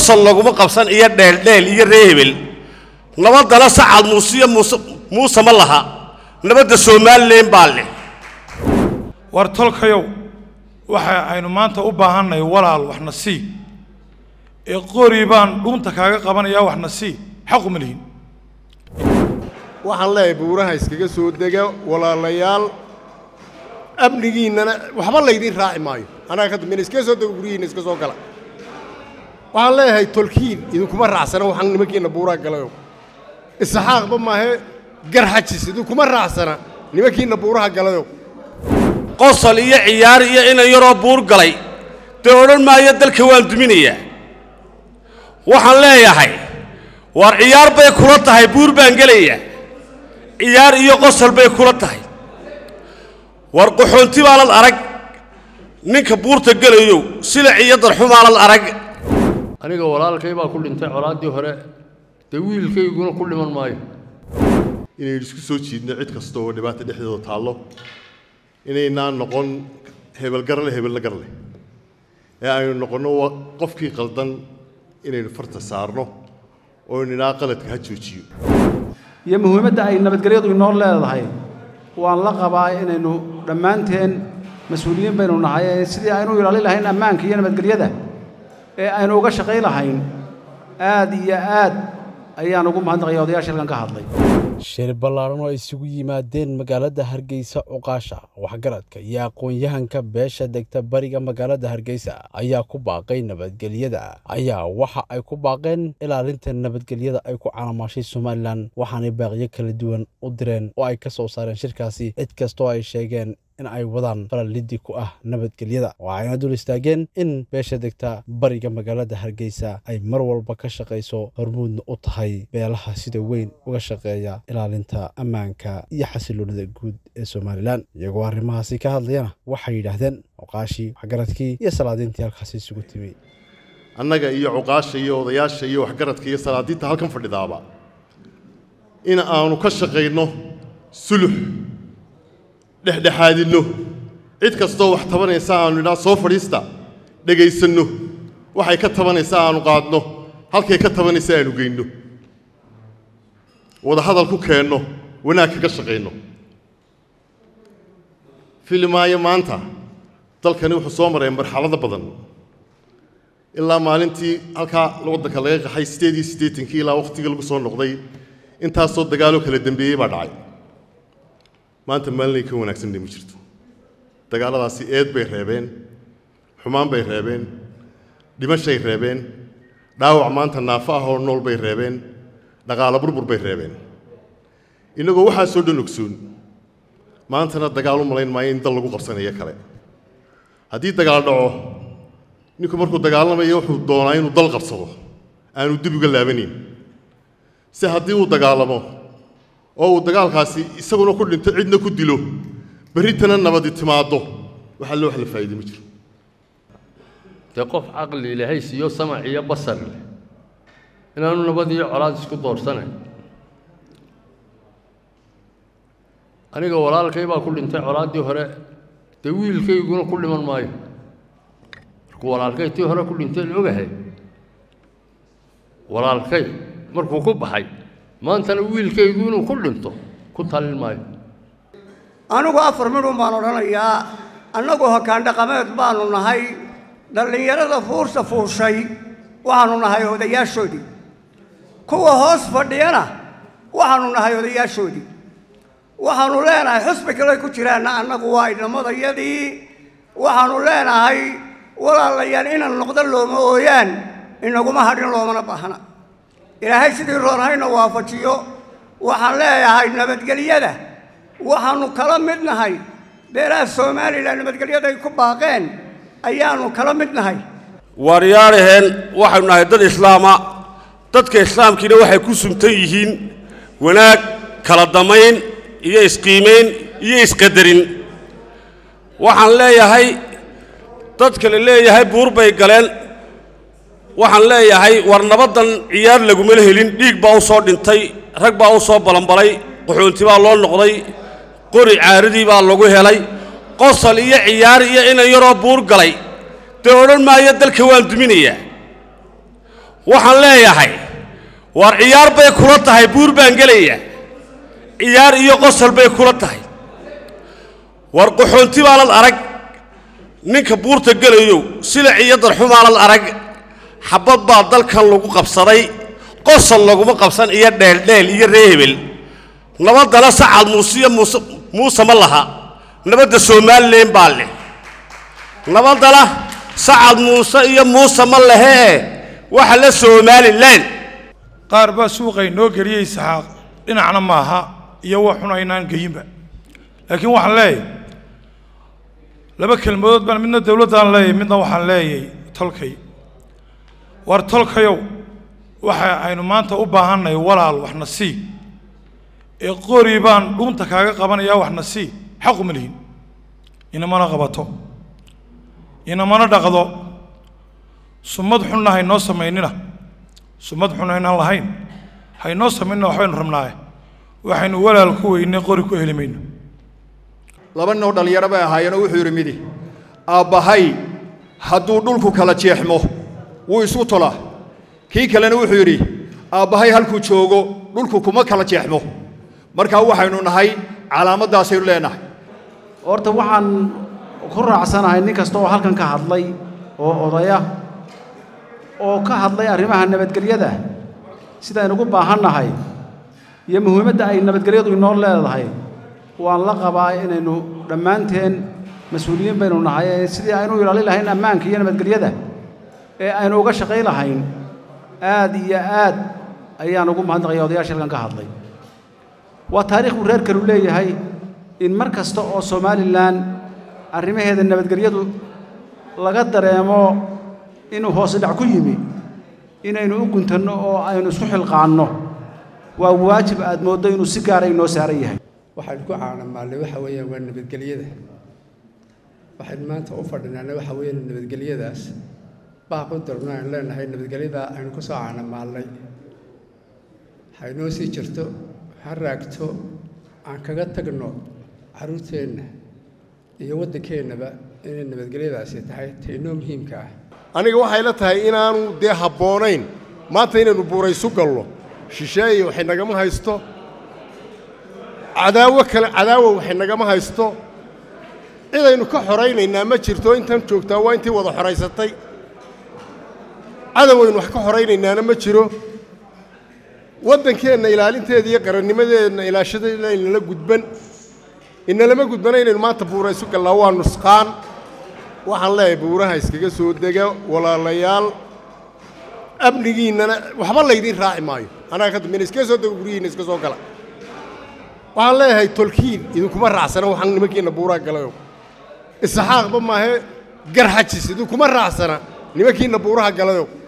qosol laguma qabsan iyo dheeldheel iyo ree hebel nabaddana sacad muuse iyo muuse muuse ma laha nabadda somalilan baa leh war tolkayow waxa aynu maanta u baahannahay walaal waxna sii ee qori baan dhuunta kaaga qabanayaa waxna sii xaqu ma lihin waxaan leeyahay buuraha iskaga soo dega walaalayaal amnigiinnana waxba laydin raaci maayo annaga ka dambeyna iskaga soo dega guryihiinna iska soo gala waxaan leeyahay tolkiin idinkuma raacsana waxaan nimankiinna buuraha galayo isxaaqba maahe garxajis idinkuma raacsana nimankiinna buuraha galayo qosol iyo ciyaar iyo inan yaroo buur galay dee odhan maayo dalka waan duminayaa waxaan leeyahay waar ciyaar bay kula tahay buur baan gelayaa ciyaar iyo qosol bay kula tahay war qaxoonti baanad arag ninka buurta gelayow sila iyo darxumaanad arag aniga walaalkay baa ku dhintay colaaddii hore dee wiilkayguna ku dhiman maayo inaynu isku soo jiidno cid kasta oo dhibaata dhexdeeda taallo inaynaan noqon hebel garle hebella garle ee aynu noqonno wa- qofkii qaldan inaynu farta saarno oo ninaa qaladka ha joojiyo iyo muhiimadda ay nabadgelyadu inoo leedahay waan la qabaa inaynu dhammaanteen mas-uuliyiin baynu nahay ee sidii aynu u ilaalin lahayn ammaanka iyo nabadgelyada ee aynu uga shaqayn lahayn aad iyo aad ayaan ugu mahadnaqaya odayaasha halkan ka hadlay shir ballaaran oo ay isugu yimaadeen magaalada hargeysa cuqaasha waxgaradka iyo aqoon-yahanka beesha degta bariga magaalada hargeysa ayaa ku baaqay nabadgelyada ayaa waxa ay ku baaqeen ilaalinta nabadgelyada ay ku calaamaashay somalilan waxaanay baaqyo kala duwan u direen oo ay ka soo saareen shirkaasi cid kastoo ay sheegeen in ay wadaan falaliddi ku ah nabadgelyada waxayna dul istaageen in beesha degta bariga magaalada hargeysa ay mar walba ka shaqayso hormuudna u tahay beelaha sida weyn uga shaqeeya ilaalinta ammaanka iyo xasiloonida guud ee somalilan iyagoo arrimahaasi ka hadlayana waxay yidhaahdeen cuqaashii waxgaradkii iyo salaadiintii halkaasi isugu timi annaga iyo cuqaasha iyo odayaasha iyo waxgaradka iyo salaadiinta halkan fadhidaaba in aanu ka shaqayno sulux dhexdhexaadinno cid kastoo wax tabanaysa aanu idhaa soo fadhiista dhegaysanno waxay ka tabanaysa aanu qaadno halkay ka tabanaysa aanu geyno wada hadal ku keenno wanaag kaga shaqayno filimaayo maanta dalkani wuxuu soo maray marxalado badan ilaa maalintii halkaa waddanka laga qaxay sideed iyo siddeetankii ilaa wakhtigii lagu soo noqday intaasoo dagaaloo kala dembeeyey baa dhacay maanta maalinay ka wanaagsanna ma jirto dagaalladaasi eed bay reebeen xumaan bay reebeen dhimashay reebeen dhaawac maanta naafo ah oo nool bay reebeen dhaqaalo burbur bay reebeen innagoo waxaasoo dhan ogsoon maantana dagaal u malayn maayo in dal lagu qabsanayo kale haddii dagaal dhaco ninku markuu dagaalamayo wuxuu doonaa inuu dal qabsado aanu dib uga laabanayn si haddii uu dagaalamo oo uu dagaalkaasi isaguna ku dhinto cidna ku dilo berritana nabadi timaaddo waxa loo wax la faa'iiday ma jiro dee qof caqli ilaahay siiyo samac iyo basar leh inaanu nabad iyo colaad isku doorsanayn aniga walaalkay baa ku dhintay colaaddii hore dee wiilkayguna ku dhiman maayo markuu walaalkay tii hore ku dhintay la ogahay walaalkay markuu ku baxay maantana wiilkaygu inuu ku dhinto ku talin maayo anigu afar midhun baan odhanayaa annagu hoggaan dhaqameed baanu nahay dhallinyarada fuursa fuushay waxaanu nahay odayaashoodii kuwa hoos fadhiyana waxaanu nahay odayaashoodii waxaanu leenahay xusbi kale ku jiraanna annagu waa idhamadayadii waxaanu leenahay walaalayaal inaan noqdo looma ooyaan inaguma hadhin loomana baahna ilaahay sidii roonhayna waafajiyo waxaan leeyahay nabadgelyada waxaanu kala mid nahay beelaha somalilan nabadgelyaday ku baaqeen ayaanu kala mid nahay waaryaaraheen waxaynu nahay dad islaama dadka islaamkiina waxay ku sumtan yihiin wanaag kala damayn iyo isqiimayn iyo isqadarin waxaan leeyahay dadka la leeyahay buur bay galeen waxaan leeyahay war nabaddan ciyaar lagumala helin dhiig baa u soo dhintay rag baa u soo balanbalay qaxoonti baa loo noqday qori caaradii baa lagu helay qosol iyo ciyaar iyo inan yaroo buur galay dee odhan maayo dalka waan duminayaa waxaan leeyahay war ciyaar bay kula tahay buur baan gelaya ciyaar iyo qosol bay kula tahay war qaxoonti baanad arag ninka buurta gelayow silic iyo darxumaanad arag xabad baa dalkan lagu qabsaday qosol laguma qabsan iyo dheeldheel iyo ree hebel nabaddana sacad muuse iyo muuse muuse ma laha nabadda somalilan baa leh nabaddana sacad muuse iyo muuse ma lehee waxa la somalilan qaar baa suuqay noo geliyey isxaaq dhinacna maaha iyo wax xun aynaan geyinba laakiin waxaan leeyahay laba kelmadood baan midna dowladdaan leeyahay midna waxaan leeyahay tolkay war tolkayow waxa aynu maanta u baahannahay walaal waxna sii ee qori baan dhuunta kaaga qabanayaa waxna sii xaquma lihin inamana qabato inamana dhaqdo sumad xunna haynoo samaynina sumad xun haynaan lahayn haynoo samaynina waxbaynu rabnaaye waxaynu walaal ku weynay qori ku heli mayno laba noo dhallinyaro bay ahaayeenoo wuxuu yidhi midi aabbahay hadduu dhulku kala jeexmo wuu isu tolaa kii kalena wuxuu yidhi aabbahay halkuu joogo dhulku kuma kala jeexmo markaa waxaynu nahay calaamaddaasaynu leenahay horta waxaan ku raacsanahay nin kasta oo halkan ka hadlay oo odaya oo ka hadlay arrimaha nabadgelyada sidaynu ugu baahannahay iyo muhiimadda ay nabadgelyadu inoo leedahay waan la qabaa inaynu dhammaanteen mas-uuliyiin baynu nahay ee sidii aynu ilaalin lahayn ammaanka iyo nabadgelyada ee aynu uga shaqayn lahayn aad iyo aad ayaan ugu mahadnaqaya odayaasha halkan ka hadlay waa taariikh uu reer kalu leeyahay in mar kasta oo somalilan arrimaheeda nabadgelyadu laga dareemo inuu hoose dhac ku yimi inaynu u guntanno oo aynu isku xilqaanno waa waajib aad mooddo inuu si gaara inoo saaran yahay waxaynu ku caanamaalnay waxa weeyaan waa nabadgelyada waxaynu maanta u fadhinaana waxa weeyaan nabadgelyadaas baaq u dirno aynu leenahay nabadgelyada aynu ku soo caanamaalnay haynoo sii jirto ha raagto aan kaga tagno carruurteenna iyo waddankeennaba inay nabadgelyadaasi tahay taynoo muhiimka ah aniga waxay la tahay inaanu dee habboonayn maanta inaynu buuraysu gallo shisheeye waxay nagama haysto cadaawo kale cadaawo waxay nagama haysto cidaynu ka xoraynaynaa ma jirto intan joogtaa waa intii wada xoraysatay cadawaynu wax ka xoraynaynaana ma jiro waddankeenna ilaalinteeda iyo qarannimadeedna ilaashadeedna inala gudban inalama gudbana inaynu maanta buuraysu gallaa waa nusqaan waxaan leeyahay buuraha iskaga soo dega walaalayaal amnigiinnana waxba laydiin raaci maayo annaga ka dambeyna iskaga soo dega guryihiinna iska soo gala waxaan leeyahay tolkiin idinkuma raacsana waxaan nimankiinna buuraha galayo isaxaaqba maahe garxajis idinkuma raacsana nimankiinna buuraha galayo